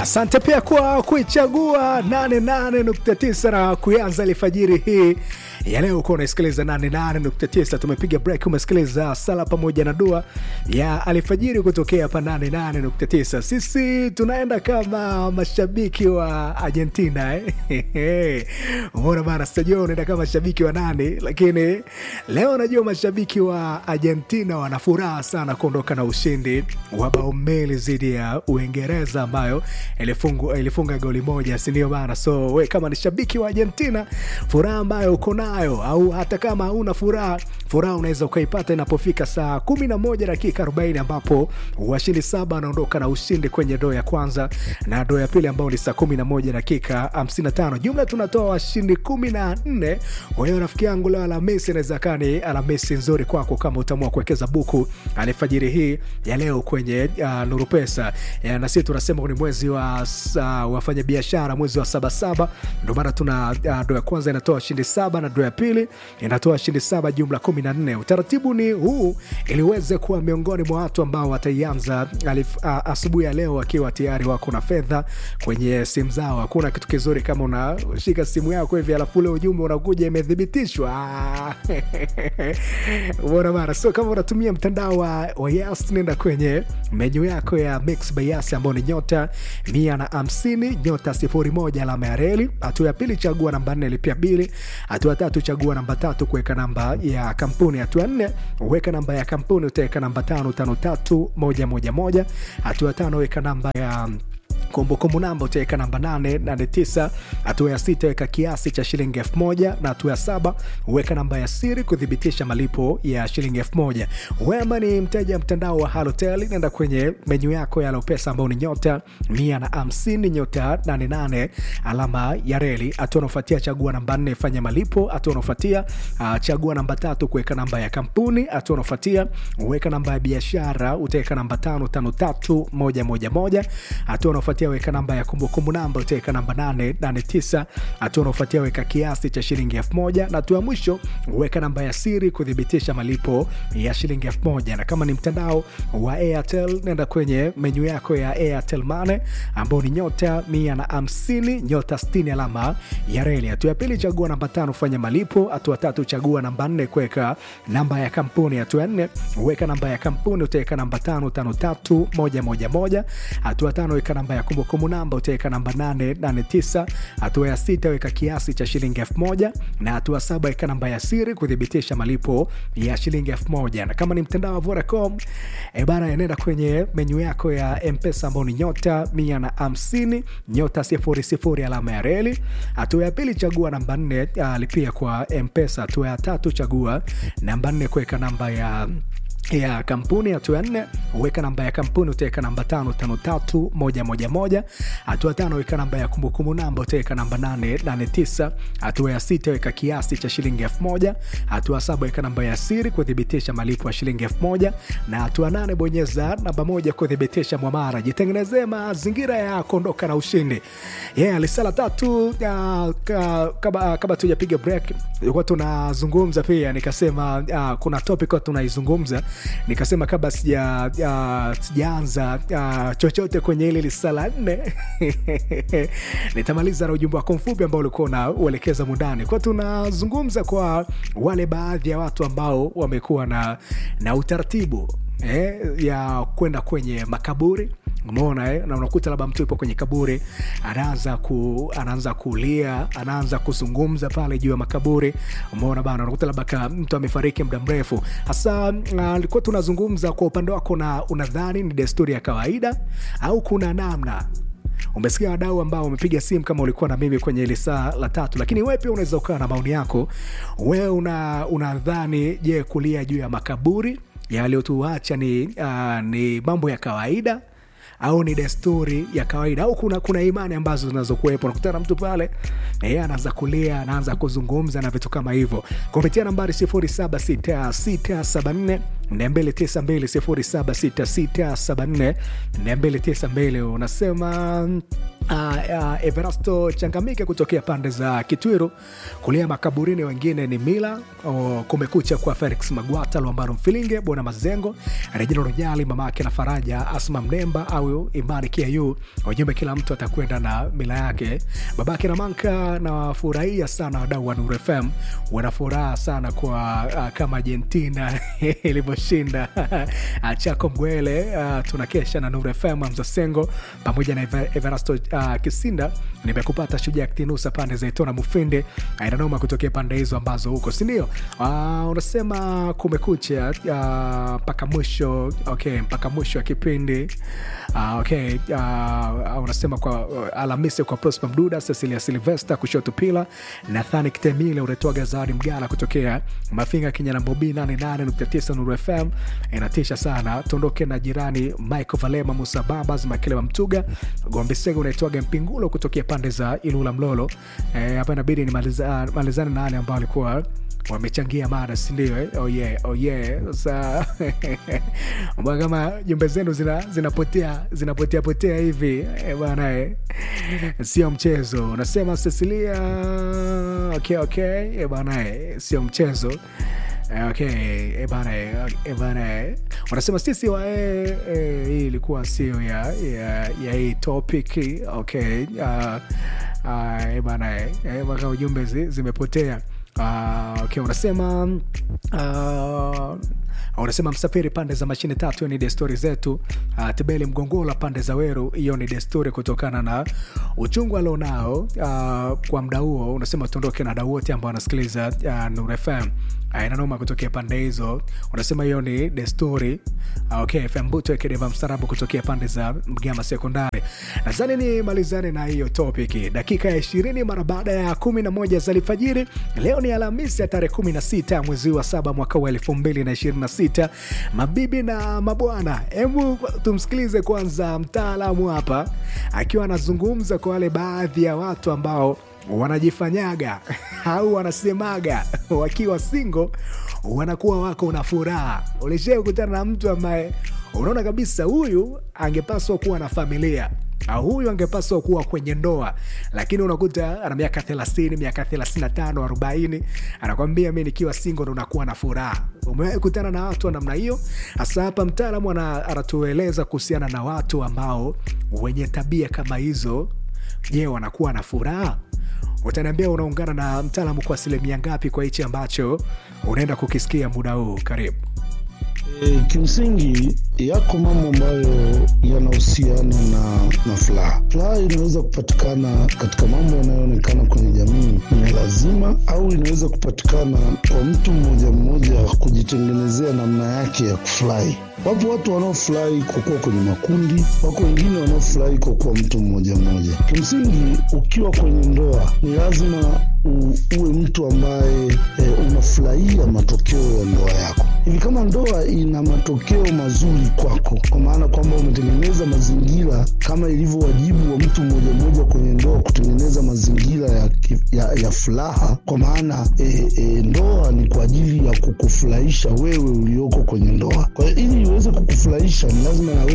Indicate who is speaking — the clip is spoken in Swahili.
Speaker 1: Asante pia kwa kuichagua 88.9 na kuanza alfajiri hii ya leo. Uko unasikiliza 88.9, tumepiga break, umesikiliza sala pamoja na dua ya alfajiri kutokea hapa 88.9. Sisi tunaenda kama mashabiki wa Argentina eh? Umeona bana, sijua unaenda kama mashabiki wa nani, lakini leo najua mashabiki wa Argentina wana furaha sana kuondoka na ushindi wa bao mbili dhidi ya Uingereza ambayo ilifunga, ilifunga goli moja, si ndio bana? So we kama ni shabiki wa Argentina, furaha ambayo uko nayo au hata kama hauna furaha, furaha unaweza ukaipata inapofika saa kumi na moja dakika arobaini ambapo washindi saba wanaondoka na ushindi kwenye doo ya kwanza na doo ya pili ambao ni saa kumi na moja dakika hamsini na tano Jumla tunatoa washindi kumi na nne. Kwa hiyo rafiki yangu, leo Alhamisi inaweza kaa ni Alhamisi nzuri kwako kama utaamua kuwekeza buku alfajiri hii ya leo kwenye uh, Nuru Pesa ya, na sisi tunasema ni mwezi wa uh, wafanya biashara, mwezi wa sabasaba, ndio maana tuna uh, doo ya kwanza inatoa washindi saba na doo ya pili inatoa washindi saba, jumla kumi na nne. Utaratibu ni huu ili uweze kuwa miongoni mwa watu ambao wataianza uh, asubuhi ya leo wakiwa tayari wako na fedha kwenye simu zao. Hakuna kitu kizuri kama unashika simu yako hivi alafu ule ujumbe unakuja imethibitishwa. Umeona bana? So kama unatumia mtandao wa, wa Yas, nenda kwenye menyu yako ya Mix by Yas ambao ni nyota mia na hamsini nyota sifuri moja alama ya reli. Hatua ya pili chagua namba nne lipia bili. Hatua tatu chagua namba tatu kuweka namba ya kampuni. Hatua nne weka namba ya kampuni, utaweka namba tano tano tatu moja moja moja. Hatua tano weka namba ya kumbukumbu namba utaweka namba 889. Hatua ya sita weka kiasi cha shilingi elfu moja na hatua ya saba weka namba ya siri kuthibitisha malipo ya shilingi elfu moja. Wema ni mteja mtandao wa Halotel, nenda kwenye menyu yako ya Alopesa ambao ni nyota mia na hamsini nyota 88 alama ya reli. Hatua unaofuatia chagua namba nne fanya malipo. Hatua unaofuatia uh, chagua namba tatu kuweka namba ya kampuni. Hatua unaofuatia weka namba ya biashara utaweka namba tano tano tatu moja moja moja. Hatua unaofuatia weka namba ya kumbukumbu namba utaweka namba 889. Hatua unaofuatia weka kiasi cha shilingi elfu moja na hatua ya mwisho weka namba ya siri kuthibitisha malipo ya shilingi elfu moja. Na kama ni mtandao wa Airtel nenda kwenye menyu yako ya Airtel Money ambao ni nyota mia na hamsini nyota 60 alama ya reli. Hatua ya pili chagua namba tano fanya malipo. Hatua tatu chagua namba nne kuweka namba ya kampuni. Hatua ya nne weka namba ya kampuni utaweka namba tano tano tatu moja moja moja. Hatua tano weka namba ya kumbukumbu namba utaweka namba 889. Hatua ya sita weka kiasi cha shilingi elfu moja na hatua saba weka namba ya siri kuthibitisha malipo ya shilingi elfu moja. Na kama ni mtandao wa Vodacom e bana, enenda kwenye menyu yako ya Mpesa ambao ni nyota mia na hamsini nyota sifuri sifuri alama ya reli. Hatua ya pili chagua namba nne lipia kwa Mpesa. Hatua ya tatu chagua namba nne kuweka namba ya ya kampuni. Hatua ya nne weka namba ya kampuni utaweka namba tano tano tatu moja moja moja. Hatua tano weka namba ya kumbukumbu namba utaweka namba nane nane tisa. Hatua ya sita weka kiasi cha shilingi elfu moja. Hatua saba weka namba ya siri kuthibitisha malipo ya shilingi elfu moja na hatua nane bonyeza namba moja kuthibitisha mwamara. Jitengenezee mazingira ya kuondoka na ushindi. Yeah, lisala tatu uh, kama kama tujapiga break ilikuwa tunazungumza pia, nikasema uh, kuna topic tunaizungumza nikasema kabla sija uh, sijaanza uh, chochote kwenye ile lisala nne nitamaliza na ujumbe wako mfupi ambao ulikuwa unauelekeza mundani kwa tunazungumza kwa wale baadhi ya watu ambao wamekuwa na, na utaratibu eh, ya kwenda kwenye makaburi umeona eh? na unakuta labda mtu yupo kwenye kaburi anaanza ku, anaanza kulia anaanza kuzungumza pale juu ya makaburi umeona bana unakuta labda mtu amefariki muda mrefu hasa alikuwa uh, tunazungumza kwa upande wako na unadhani ni desturi ya kawaida au kuna namna umesikia wadau ambao wamepiga simu kama ulikuwa na mimi kwenye ile saa la tatu lakini wewe pia unaweza ukawa na maoni yako wewe una, unadhani je kulia juu ya makaburi yaliyotuacha ni, uh, ni mambo ya kawaida au ni desturi ya kawaida au kuna, kuna imani ambazo zinazokuwepo nakutana mtu pale e, anaanza kulia anaanza kuzungumza na vitu kama hivyo kupitia nambari 076674 292 076674 292 unasema Uh, uh, Everasto Changamike kutokea pande za Kitwiru, kulia makaburini, wengine ni Mila oh, kumekucha kwa Felix Magwata, Lwambaro Mfilinge, Bona Mazengo, Rejina Rojali, mamake na Faraja, Asma Mnemba au Imani Kiayu. Ujumbe, kila mtu atakwenda na mila yake. Babake na Manka, nawafurahia sana wadau wa Nuru FM, wana furaha sana kwa uh, kama Argentina ilivyoshinda Chako Mgwele. Uh, tunakesha na Nuru FM, Mzasengo pamoja na Ever- Everasto uh, Kisinda. Nimekupata Shujaa Kitinusa pande za Itona Mufinde, inanoma kutokea pande hizo ambazo huko, sindio? Uh, unasema kumekucha uh, mpaka mwisho okay, mpaka mwisho wa kipindi uh, okay, uh, unasema kwa uh, Alhamisi kwa Prosper Mduda, Cecilia Silvester kushoto pila Nathani Kitemile uretwaga Zawadi Mgala kutokea Mafinga Kenya na Bobi 88.9 Nuru FM inatisha sana. Tuondoke na jirani Michael Valema Musa Babas Makeleba Mtuga Gombe Sega unaitwaga Mpingulo kutokea pande za Ilula Mlolo. Eh, hapa inabidi nimaliza- malizane na wale ambao walikuwa wamechangia mada sindio eh? oh yeah, oh yeah. Sasa mbona kama jumbe zenu zina- zinapotea zinapotea potea hivi eh, bwana eh. sio mchezo unasema Cecilia okay, okay. Eh, bwana eh, sio mchezo Eh, okay eh, bana eh, eh, bana eh. wanasema sisi wa eh, eh, hii ilikuwa sio ya, ya, ya hii topic okay uh, uh, eh, bana eh, eh, mpaka ujumbe zi, zimepotea uh, okay unasema uh, unasema msafiri pande za mashine tatu hiyo ni desturi zetu uh, tebeli mgongola pande za weru hiyo ni desturi kutokana na uchungu alionao uh, kwa mda huo unasema tuondoke na dau wote ambao wanasikiliza uh, Nuru FM uh, inanoma kutokea pande hizo unasema hiyo ni desturi uh, okay FM Buto Ekedeva mstarabu kutokea pande za Mgama sekondari nadhani ni malizane na hiyo topic dakika ya ishirini mara baada ya kumi na moja za alfajiri leo ni Alhamisi ya tarehe kumi na sita mwezi wa saba mwaka wa elfu mbili na ishirini na sita mabibi na mabwana hebu tumsikilize kwanza mtaalamu hapa akiwa anazungumza kwa wale baadhi ya watu ambao wanajifanyaga au wanasemaga wakiwa singo wanakuwa wako na furaha ulishai kukutana na mtu ambaye unaona kabisa huyu angepaswa kuwa na familia au huyu angepaswa kuwa kwenye ndoa lakini unakuta ana miaka 30 miaka 35 40 anakwambia mi nikiwa singo ndo nakuwa na furaha umewahi kutana na watu wa namna hiyo hasa hapa mtaalamu ana- anatueleza kuhusiana na watu ambao wenye tabia kama hizo je wanakuwa na furaha utaniambia unaungana na mtaalamu kwa asilimia ngapi kwa hichi ambacho unaenda kukisikia muda huu karibu
Speaker 2: E, kimsingi yako mambo ambayo yanahusiana na, na furaha. Furaha inaweza kupatikana katika mambo yanayoonekana kwenye jamii ni lazima, au inaweza kupatikana kwa mtu mmoja mmoja kujitengenezea namna yake ya kufurahi. Wapo watu wanaofurahi kwa kuwa kwenye makundi, wako wengine wanaofurahi kwa kuwa mtu mmoja mmoja. Kimsingi, ukiwa kwenye ndoa ni lazima u, uwe mtu ambaye e, unafurahia matokeo ya ndoa yako. Hivi kama ndoa ina matokeo mazuri kwako, kwa maana kwamba umetengeneza mazingira kama ilivyo wajibu wa mtu mmoja mmoja kwenye ndoa kutengeneza mazingira ya, ki- ya, ya furaha, kwa maana e, e, ndoa ni kwa ajili ya kukufurahisha wewe ulioko kwenye ndoa. Kwa hiyo ili iweze kukufurahisha ni lazima na wewe